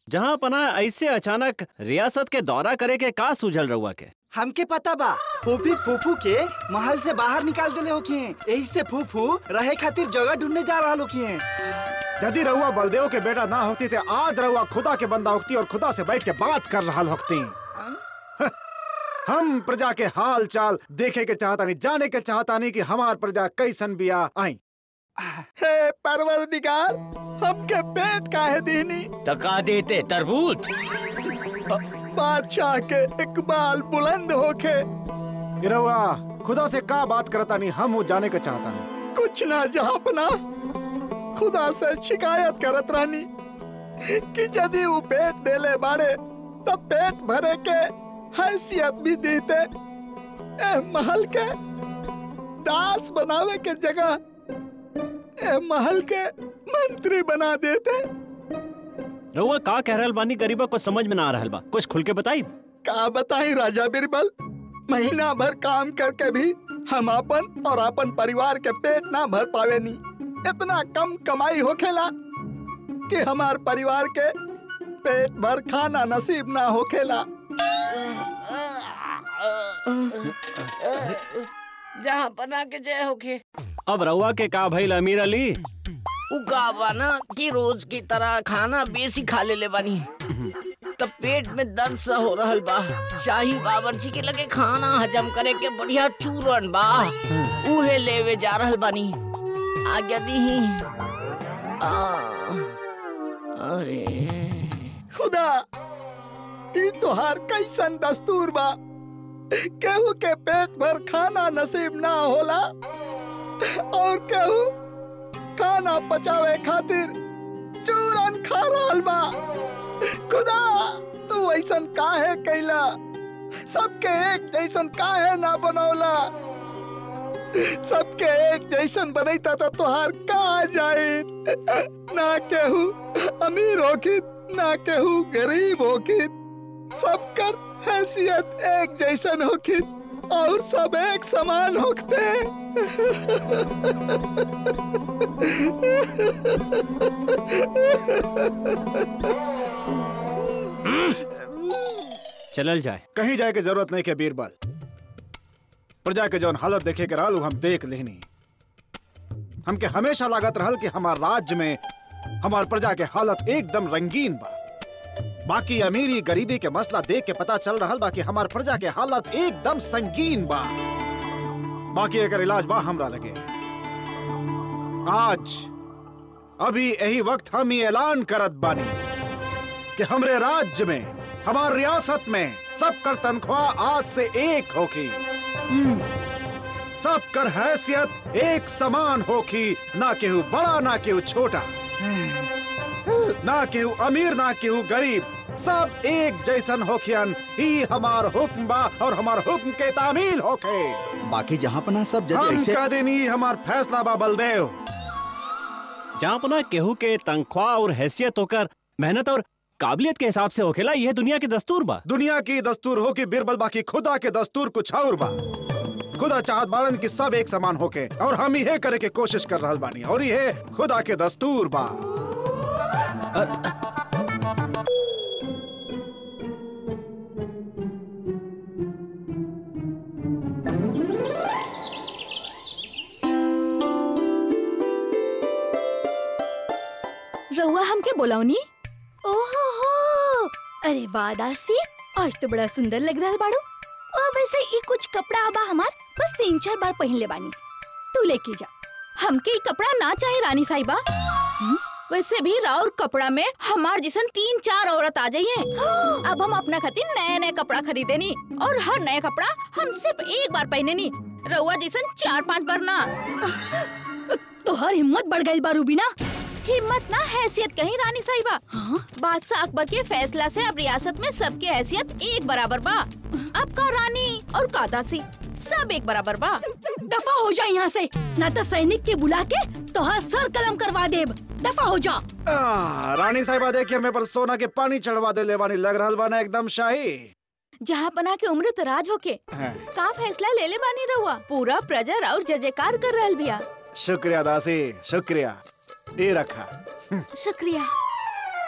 जहाँ पना ऐसे अचानक रियासत के दौरा करे के का सूझल रहुआ के हमके पता बा फूफी फूफू के महल से बाहर निकाल देले होखिए यही से फूफू रहे खातिर जगह ढूंढने जा रहा होखिए यदि रहुआ बलदेव के बेटा ना होती तो आज रहुआ खुदा के बंदा होती और खुदा से बैठ के बात कर रहा होती हम प्रजा के हाल चाल देखे के चाहता नहीं जाने के चाहता नहीं कि हमार प्रजा कैसन बिया आई हे परवरदिगार हमके पेट काहे दीनी तो का देते तरबूज बादशाह के इकबाल बुलंद होके ये रहुआ खुदा से का बात करता नहीं हम वो जाने के चाहता नहीं कुछ ना जहापना खुदा से शिकायत करत रहनी कि यदि वो पेट देले बाड़े तब पेट भरे के हैसियत भी देते ए महल के दास बनावे के जगह ए महल के मंत्री बना देते रहुआ का कह रहल बानी गरीबा को समझ में ना आ रहल बा कुछ खुल के बताई का बताई राजा बिरबल महीना भर काम करके भी हम अपन और अपन परिवार के पेट ना भर पावे नी इतना कम कमाई होखेला कि हमार परिवार के पेट भर खाना नसीब ना होखेला जहाँ पना के जय होके अब रहुआ के का भइल अमीर अली उगावा ना कि रोज की तरह खाना बेसी खा ले ले बानी तब पेट में दर्द सा हो रहल बा शाही बावर्ची के लगे खाना हजम करे के बढ़िया चूरन बा उहे लेवे जा रहल बानी आज्ञा दी अरे खुदा ई तोहार कैसन दस्तूर बा केहू के पेट भर खाना नसीब ना होला और केहू खाना पचावे खातिर चूरन खा रहल बा खुदा तू ऐसन काहे कैला सबके एक जैसन काहे ना बनौला सबके एक जैसन बनैता तो तोहार का जाए ना केहू अमीर होखित ना केहू गरीब होखित सबकर हैसियत एक जैसन होखित और सब एक समान होखते चलल जाए कहीं जाए के जरूरत नहीं के बीरबल प्रजा के जौन हालत देखे के रहल उ हम देख लेनी हमके हमेशा लागत रहल कि हमार राज्य में हमार प्रजा के हालत एकदम रंगीन बा बाकी अमीरी गरीबी के मसला देख के पता चल रहल बा कि हमार प्रजा के हालत एकदम संगीन बा बाकी एकर इलाज बा हमरा लगे आज अभी यही वक्त हम ही ऐलान करत बानी कि हमरे राज्य में हमार रियासत में सबकर तनख्वाह आज से एक होगी हम्म, सबकर हैसियत एक समान होगी ना केहू बड़ा ना केहू छोटा ना केहू अमीर ना केहू गरीब सब एक जैसन होखियन ही हमार हुक्म बा और हमार हुक्म के तामील होखे बाकी जहाँ पना सब हम कह देनी हमार फैसला बा बलदेव जहाँ पना केहू के तनख्वाह और हैसियत होकर मेहनत और काबिलियत के हिसाब से होखेला यह दुनिया की दस्तूर बा दुनिया की दस्तूर हो कि बिरबल बाकी खुदा के दस्तूर कुछ और बा खुदा चाहत बाड़न कि सब एक समान होके और हम इहे करे के कोशिश कर रहल बानी और इहे खुदा के दस्तूर बा रहुआ हमके बोलावनी ओहो हो अरे वाह दासी आज तो बड़ा सुंदर लग रहा बाड़ू और वैसे ये कुछ कपड़ा आबा हमार बस तीन चार बार पहन ले बानी तू लेके जा हमके ई कपड़ा ना चाहे रानी साहिबा वैसे भी राउर कपड़ा में हमार जैसन तीन चार औरत आ जाइए अब हम अपना खातिर नए नए कपड़ा खरीदे नी और हर नया कपड़ा हम सिर्फ एक बार पहने नी रउआ जैसन चार पांच बार ना तो हर हिम्मत बढ़ गई बारू बिना हिम्मत ना हैसियत कहीं रानी साहिबा बादशाह अकबर के फैसला से अब रियासत में सबके हैसियत एक बराबर बा अब का रानी और का दासी सब एक बराबर बा दफा हो जा यहाँ से ना तो सैनिक के बुला के तो हर सर कलम करवा देब दफा हो जा आ, रानी साहिबा देखिए हमें पर सोना के पानी चढ़वा दे ले बानी लग रहल बाना एकदम शाही जहाँ पना के उम्र तराज होके हाँ। का फैसला ले ले बानी रहुआ पूरा प्रजा और जय जयकार कर रहल बिया शुक्रिया दासी शुक्रिया ये रखा शुक्रिया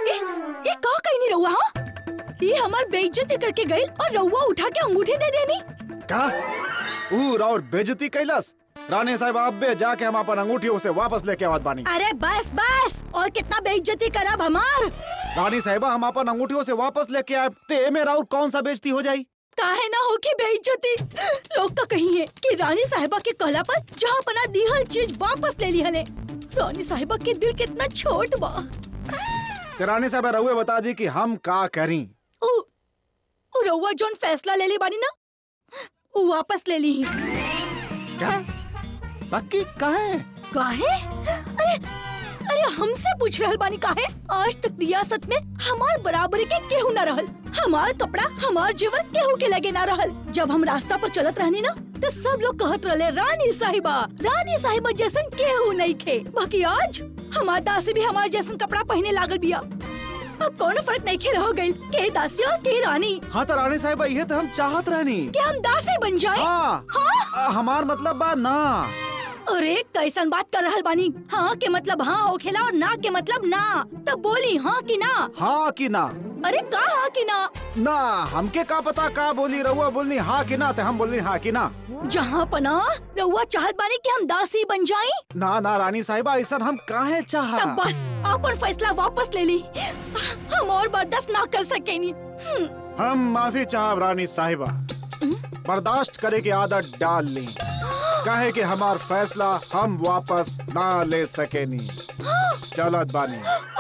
ए, ये का कहीं नहीं रहुआ हाँ ये हमार बेइज्जती करके गई और रहुआ उठा के अंगूठी दे देनी का ऊर और बेजती कैलस रानी साहब अब्बे जाके हम अपन अंगूठी उसे वापस लेके आवत बानी अरे बस बस और कितना बेइज्जती करब हमार रानी साहिबा हम अपन अंगूठियों से वापस लेके आए ते मेरा और कौन सा बेइज्जती हो जाई काहे ना हो की बेइज्जती लोग तो कही है कि रानी साहिबा के कहला पर जहाँ पना दीहल चीज वापस ले ली हले रानी साहिबा के दिल कितना छोट बा ते रानी साहब रहुए बता दी कि हम का करी उ उ रउआ जोन फैसला ले ली बानी ना उ वापस ले ली क्या बाकी कहे काहे अरे अरे हमसे पूछ रहल बानी काहे आज तक रियासत में हमार बराबरी के केहू न रहल हमार कपड़ा हमार जेवर केहू के लगे ना रहल जब हम रास्ता पर चलत रहनी ना तो सब लोग कहत रहले रानी साहिबा रानी साहिबा जैसन केहू नहीं खे बाकी आज हमार दासी भी हमार जैसन कपड़ा पहने लागल बिया अब कौन फर्क नहीं खे रह गई के दासी और के रानी हाँ तो रानी साहिबा ये तो हम चाहत रहनी के हम दासी बन जाए हाँ आ, हमार मतलब बा ना अरे कैसन बात कर रहल बानी हाँ के मतलब हाँ होखेला और ना के मतलब ना तब बोली हाँ कि ना हाँ कि ना अरे का हाँ कि ना ना हमके का पता का बोली रहुआ बोलनी हाँ कि ना ते हम बोलनी हाँ कि ना जहाँ पना रउआ चाहत बानी कि हम दासी बन जाई ना ना रानी साहिबा ऐसा हम काहे तब चाह बस अपन फैसला वापस ले ली हम और बर्दाश्त ना कर सकेनी हम्म, हम माफी चाहब रानी साहिबा बर्दाश्त करे की आदत डाल ली काहे कि हमार फैसला हम वापस ना ले सकेनी चलत बानी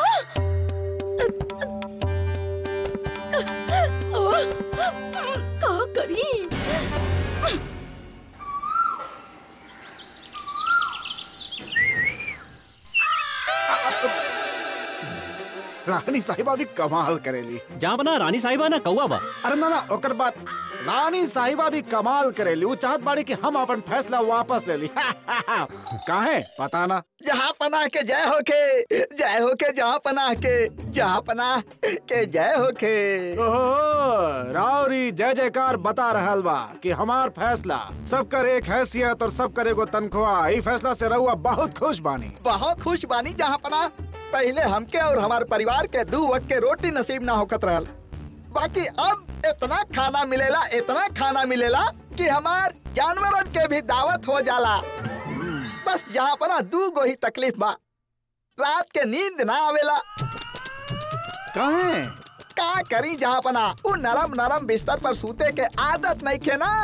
ओह, का करी रानी साहिबा भी कमाल करेली जहाँ बना रानी साहिबा ना कौआ बा अरे ना ना ओकर बात रानी साहिबा भी कमाल करेली वो चाहत बाड़ी कि हम अपन फैसला वापस ले ली काहे पता ना जहाँ पनाह के जय हो के जय हो के जहाँ पनाह के जहाँ पनाह के जय हो के ओहो रावरी जय जयकार बता रहल बा कि हमार फैसला सबकर एक हैसियत और सबकर एगो तनख्वाह ई फैसला से रहुआ बहुत खुश बानी बहुत खुश बानी जहाँ पनाह पहले हमके और हमारे परिवार के दो वक्त के रोटी नसीब ना होकत रहल बाकी अब इतना खाना मिलेला इतना खाना मिलेला कि हमार जानवरन के भी दावत हो जाला बस जहाँ पना दू गो ही तकलीफ बा रात के नींद ना आवेला काहे का करी जहाँ पना उ नरम नरम बिस्तर पर सूते के आदत नहीं खे ना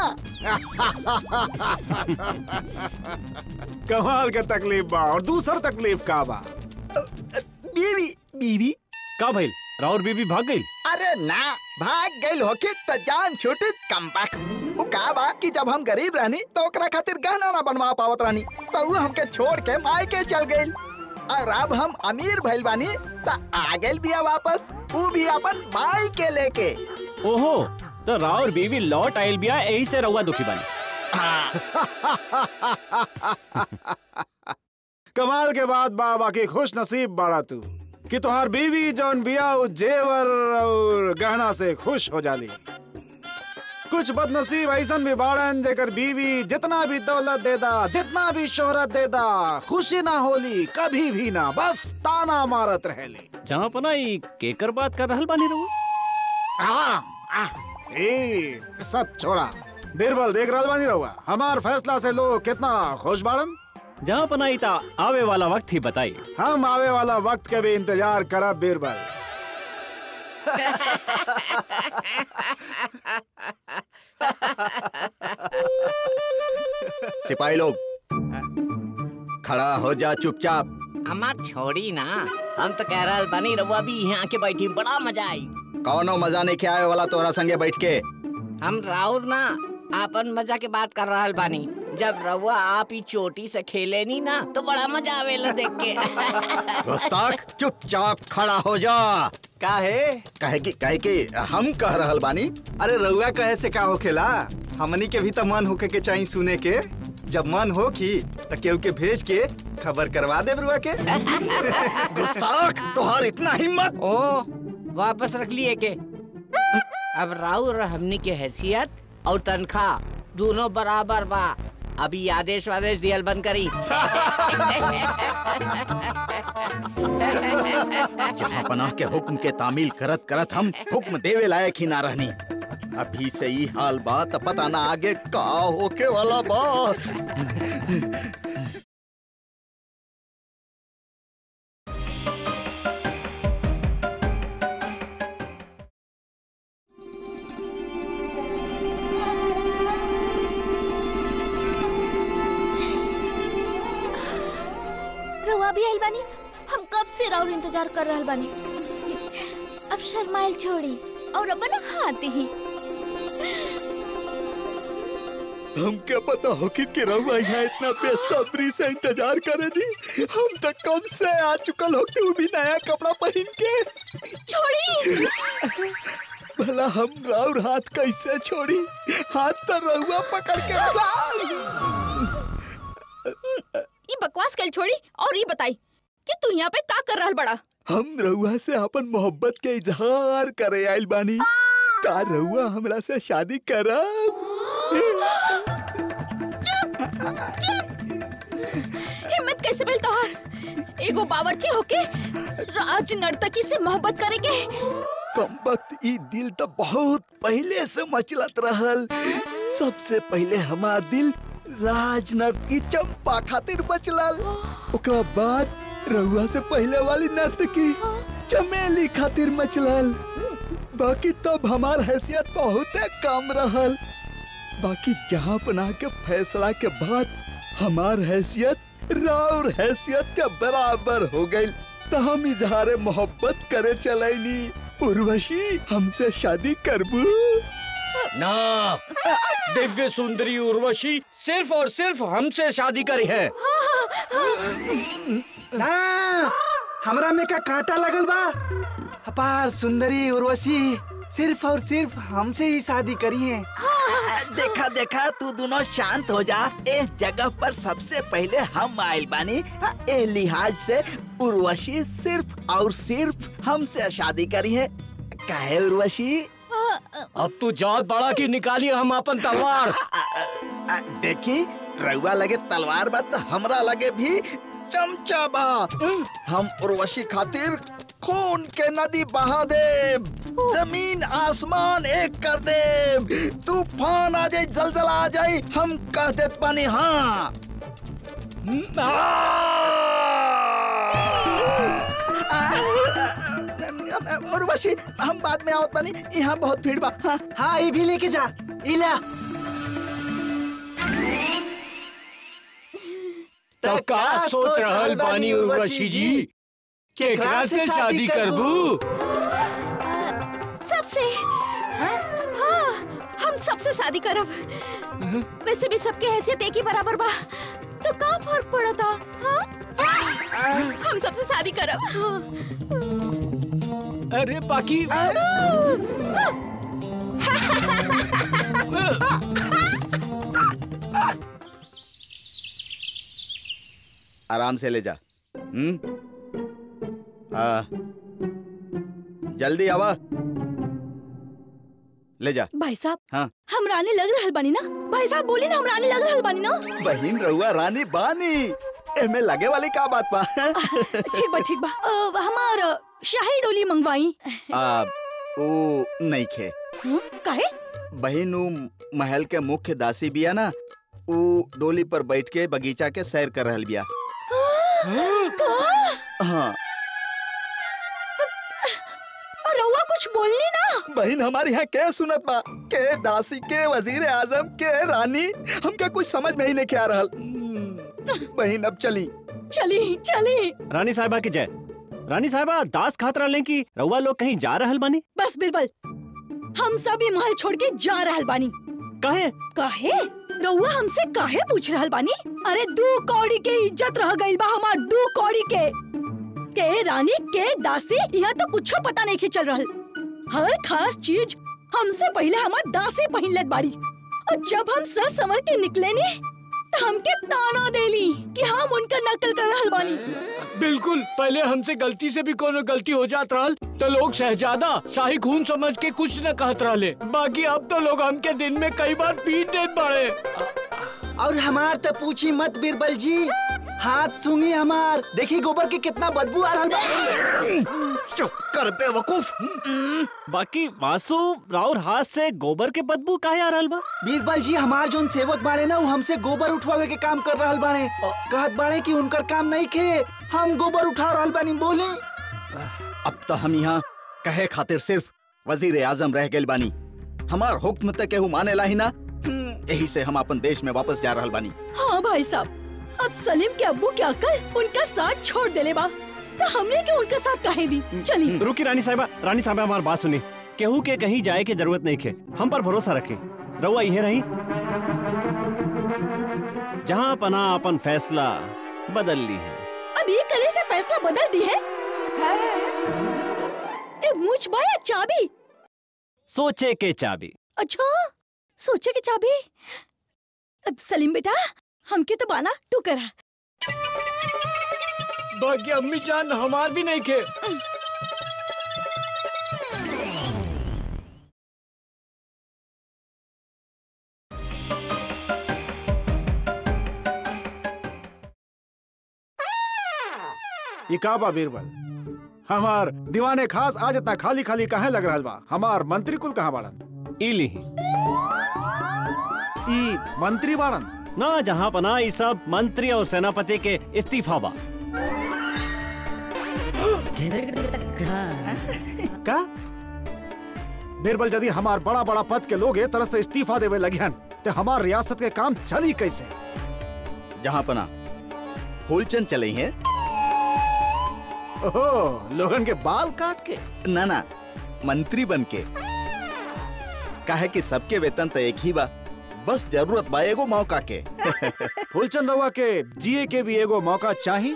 कमाल के तकलीफ बा और दूसर तकलीफ का बा बीवी बीवी का भइल राउर बीबी भाग गई अरे ना भाग गई होके त जान छूटी कम वो का बा कि जब हम गरीब रहनी तो ओकरा खातिर गहना ना बनवा पावत रहनी तो उ हमके छोड़ के मायके चल गई और अब हम अमीर भइल बानी त आ गइल बिया वापस उ भी अपन माई के लेके ओहो तो राउर बीबी लौट आयल बिया यही से रउआ दुखी बानी कमाल के बाद बा बाकी खुश नसीब बाड़ा तू कि तुहार बीवी जौन बिया उ जेवर और गहना से खुश हो जाली कुछ बदनसीब ऐसन भी बाड़न जेकर बीवी जितना भी दौलत दे दा जितना भी शोहरत दे दा खुशी ना होली कभी भी ना बस ताना मारत रहेली जहाँ पना ई केकर बात कर रहल बानी रउआ आ, आ, ए, सब छोड़ा बीरबल देख रहल बानी रहुआ हमार फैसला से लोग कितना खुश बाड़न जहाँ पना ई ता आवे वाला वक्त ही बताई हम आवे वाला वक्त के भी इंतजार करब बीरबल सिपाही लोग खड़ा हो जा चुपचाप हमार छोड़ी ना हम तो कह रहल बानी रउआ भी यहाँ आके बैठी बड़ा मजा आई कौनो मजा नहीं आवे वाला तोरा संगे बैठ के हम राउर ना आपन मजा के बात कर रहल बानी जब रउआ आप ही चोटी से खेले नी ना तो बड़ा मजा आवेला देख के गुस्ताख चुपचाप खड़ा हो जा का है कहे कि कहे कि हम कह रहल बानी अरे रउआ कहे से का होखेला हमनी के भी तो मन होके के चाहिए सुने के जब मन हो की तो केहू के भेज के खबर करवा दे रुआ के गुस्ताख तोहार इतना हिम्मत ओ वापस रख लिए के अब राउर और हमनी के हैसियत और तनख्वाह दोनों बराबर बा अभी आदेश वादेश दियल बंद करी जहाँ बना के हुक्म के तामील करत करत हम हुक्म देवे लायक ही ना रहनी अभी से ही हाल बा त पता ना आगे का होके वाला बा रउआ भी आइल बानी हम कब से राउर इंतजार कर रहल बानी अब शर्माइल छोड़ी और अपन हाथ ही हम क्या पता हो कि कि रहुआ यहाँ इतना बेसब्री से इंतजार करे जी हम तो कब से आ चुकल हो तू भी नया कपड़ा पहन के छोड़ी भला हम राउर हाथ कैसे छोड़ी हाथ तो रहुआ पकड़ के ये बकवास कल छोड़ी और ये बताई कि तू यहाँ पे का कर रहल बड़ा हम रहुआ से अपन मोहब्बत के इजहार करे आइल बानी का रहुआ हमरा से शादी करब हिम्मत कैसे मिल तोहार एगो बावर्ची होके राज नर्तकी से मोहब्बत करे के कम वक्त ई दिल तो बहुत पहले से मचलत रहल सबसे पहले हमार दिल राजनर्त की चंपा खातिर मचलल ओकरा बाद रहुआ से पहले वाली नर्तकी चमेली खातिर मचलल बाकी तब हमार हैसियत बहुत कम रहल बाकी जहाँ पना के फैसला के बाद हमार हैसियत राउर हैसियत के बराबर हो गई तो हम इजहार मोहब्बत करे चलैनी उर्वशी हमसे शादी करबू ना दिव्य सुंदरी उर्वशी सिर्फ और सिर्फ हमसे शादी करी है ना हमरा में का कांटा लगल बा अपार सुंदरी उर्वशी सिर्फ और सिर्फ हमसे ही शादी करी है देखा देखा तू दोनों शांत हो जा इस जगह पर सबसे पहले हम आइल बानी ए लिहाज से उर्वशी सिर्फ और सिर्फ हमसे शादी करी है काहे उर्वशी अब तू जात बड़ा की निकालिए हम अपन तलवार आ, देखी रउआ लगे तलवार बा तो हमरा लगे भी चमचा बा हम उर्वशी खातिर खून के नदी बहा दे जमीन आसमान एक कर दे तूफान आ जाए जलजला आ जाए हम कह देत पानी हाँ उर्वशी हम बाद में आवत पानी यहाँ बहुत भीड़ बा हाँ हाँ ये भी लेके जा इला तो का सोच रहल बानी उर्वशी जी केकरा से शादी करबू सबसे हाँ हम सबसे शादी करब वैसे भी सबके हैसियत एक ही बराबर बा तो का फर्क पड़ा था हाँ हम सबसे शादी करब अरे बाकी आराम से ले जा हम्म हाँ जल्दी आवा ले जा भाई साहब हाँ। हम रानी लग रहल बानी ना भाई साहब बोली ना हम रानी लग रहल बानी ना बहन रहुआ रानी बानी एमे लगे वाली का बात बा ठीक बा ठीक बा अ, हमार अ, शाही डोली मंगवाई आ, ओ नहीं खे हाँ, काहे बहन उ महल के मुख्य दासी बिया ना उ डोली पर बैठ के बगीचा के सैर कर रहल बिया हाँ और रउआ कुछ बोलनी ना बहन हमारे यहाँ के सुनत बा के दासी के वजीर आजम के रानी हमके कुछ समझ में ही नहीं आ रहल बहन अब चली चली चली रानी साहिबा की जय रानी साहिबा दास खातर लें कि रउआ लोग कहीं जा रहल बानी बस बिरबल हम सभी महल छोड़ के जा रहल बानी काहे काहे रउआ हमसे काहे पूछ रहल बानी अरे दू कौड़ी के इज्जत रह गई बा हमार दू कौड़ी के के रानी के दासी यहाँ तो कुछ पता नहीं चल रहल हर खास चीज हमसे पहले हमार दासी पहिन लेत बाड़ी और जब हम सर समर के निकले नी तो हमके ताना देली कि हम उनका नकल कर रहल बानी बिल्कुल पहले हमसे गलती से भी कोनो गलती हो जात रहल तो लोग शहजादा शाही खून समझ के कुछ न कहत रहले बाकी अब तो लोग हमके दिन में कई बार पीट देत बड़े और हमार तो पूछी मत बीरबल जी हाथ सूंघी हमार देखी गोबर के कितना बदबू आ रहल बा चुप कर बेवकूफ बाकी वासु राउर हाथ से गोबर के बदबू काहे आ रहल बा बीरबल जी हमार जोन सेवक बाड़े ना उ हमसे गोबर उठवावे के काम कर रहल बाड़े कहत बाड़े कि उनकर काम नहीं खे हम गोबर उठा रहल बानी बोले अब तो हम यहाँ कहे खातिर सिर्फ वजीर आजम रह गए बानी हमार हुक्म तक केहू माने ला ही ना यही से हम अपन देश में वापस जा रहल बानी हाँ भाई साहब अब सलीम के अब्बू के अकल उनका साथ छोड़ देले बा तो हमने के उनका साथ काहे दी चली रुकी रानी साहबा रानी साहबा हमार बात सुनी केहू के कहीं जाए की जरूरत नहीं खे हम पर भरोसा रखे रउआ इहे रही जहाँ पना अपन फैसला बदल ली है अब ये करे से फैसला बदल दी है ए मूछ बा या चाबी सोचे के चाबी अच्छा सोचे की चाबी अब सलीम बेटा हमके तो बाना तू करा बाकी अम्मी जान हमार भी नहीं खे ये का बा बीरबल हमार दीवाने खास आज इतना खाली खाली कहे लग रहल बा हमार मंत्री कुल कहाँ बाड़न ई ली ई मंत्री बाड़न ना जहाँ पना ई सब मंत्री और सेनापति के इस्तीफा बा का बीरबल यदि हमार बड़ा बड़ा पद के लोग ए तरह से इस्तीफा देवे लगियन तो हमार रियासत के काम चली कैसे जहाँ पना फूलचंद चले हैं ओहो लोगन के बाल काट के ना ना मंत्री बन के काहे कि सबके वेतन तो एक ही बा बस जरूरत बा एगो मौका के फूलचंद रउआ के जिए के भी एगो मौका चाही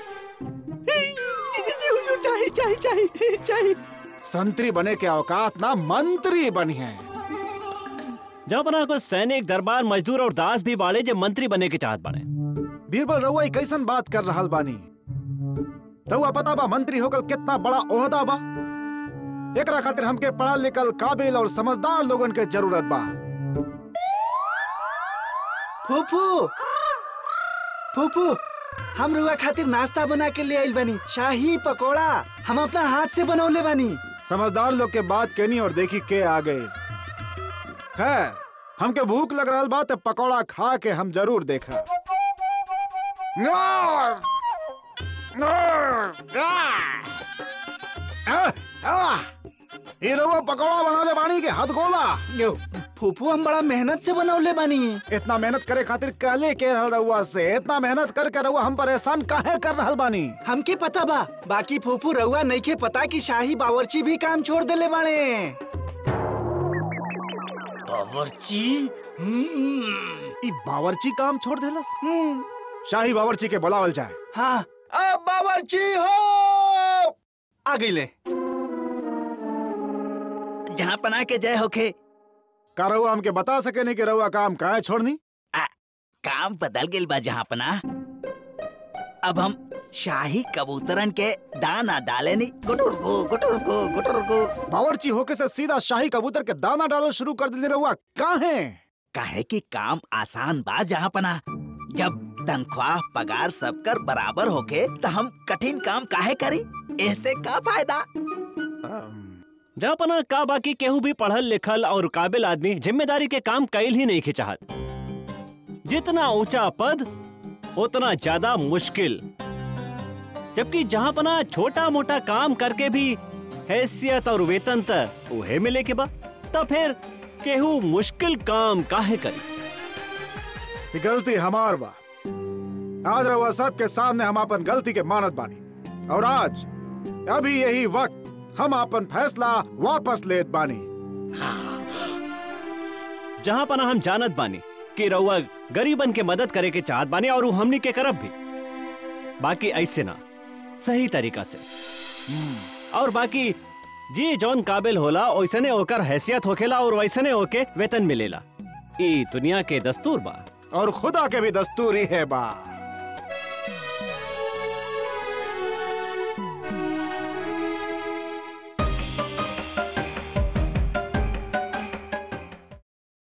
चाहिए चाहिए चाहिए चाहिए संतरी बने के औकात ना मंत्री बनी है जहाँ पना कुछ सैनिक दरबार मजदूर और दास भी बाड़े जो मंत्री बने के चाहत बाड़े बीरबल रउआ ई कैसन बात कर रहल बानी रउआ पता बा मंत्री होकर कितना बड़ा ओहदा बा एकरा खातिर हमके पढ़ल लिखल काबिल और समझदार लोगन के जरूरत बा फूफू फूफू हम रुआ खातिर नाश्ता बना के ले आइल बानी शाही पकोड़ा हम अपना हाथ से बनौले बानी समझदार लोग के बात केनी और देखी के आ गए खैर हमके भूख लग रहल बा तो पकौड़ा खा के हम जरूर देखा ये रउआ पकौड़ा बनौले बानी के हद गोला फूफू हम बड़ा मेहनत से बनौले बानी इतना मेहनत करे खातिर कहले के रहल रउआ से इतना मेहनत करके रउआ हम परेशान काहे कर रहल बानी हमके पता बा बाकी फूफू रउआ नहीं के पता कि शाही बावर्ची भी काम छोड़ देले बाड़े बावर्ची ई बावर्ची काम छोड़ देलस शाही बावर्ची के बुलावल जाए हाँ अब बावर्ची हो आ गईले जहाँ पना के जय होके का रउआ हमके बता सके नहीं कि रउआ काम काहे छोड़नी काम बदल गेल बा जहाँ पना अब हम शाही कबूतरन के दाना डाले नी गुटुर गो गुटुर गो गुटुर गो बावर्ची होके से सीधा शाही कबूतर के दाना डालो शुरू कर दिले रउआ काहे काहे कि काम आसान बा जहाँ पना जब तनख्वाह पगार सबकर बराबर होके तो हम कठिन काम काहे करी ऐसे का फायदा जहाँ पना का बाकी केहू भी पढ़ल लिखल और काबिल आदमी जिम्मेदारी के काम कैल ही नहीं के चाहत जितना ऊंचा पद उतना ज्यादा मुश्किल जबकि जहाँ पना छोटा मोटा काम करके भी हैसियत और वेतन तक उहे मिले के बा तब फिर केहू मुश्किल काम काहे करी ये गलती हमार बा आज रउआ सबके सामने हम अपन गलती के मानत बानी और आज अभी यही वक्त हम अपन फैसला वापस लेत बानी जहाँ पना हम जानत बानी कि रउआ गरीबन के मदद करे के चाहत बानी और उ हमनी के करब भी बाकी ऐसे ना सही तरीका से और बाकी जी जौन काबिल होला वैसने ओकर हैसियत होखेला और वैसने ओके वेतन मिलेला ई दुनिया के दस्तूर बा और खुदा के भी दस्तूर ही है बा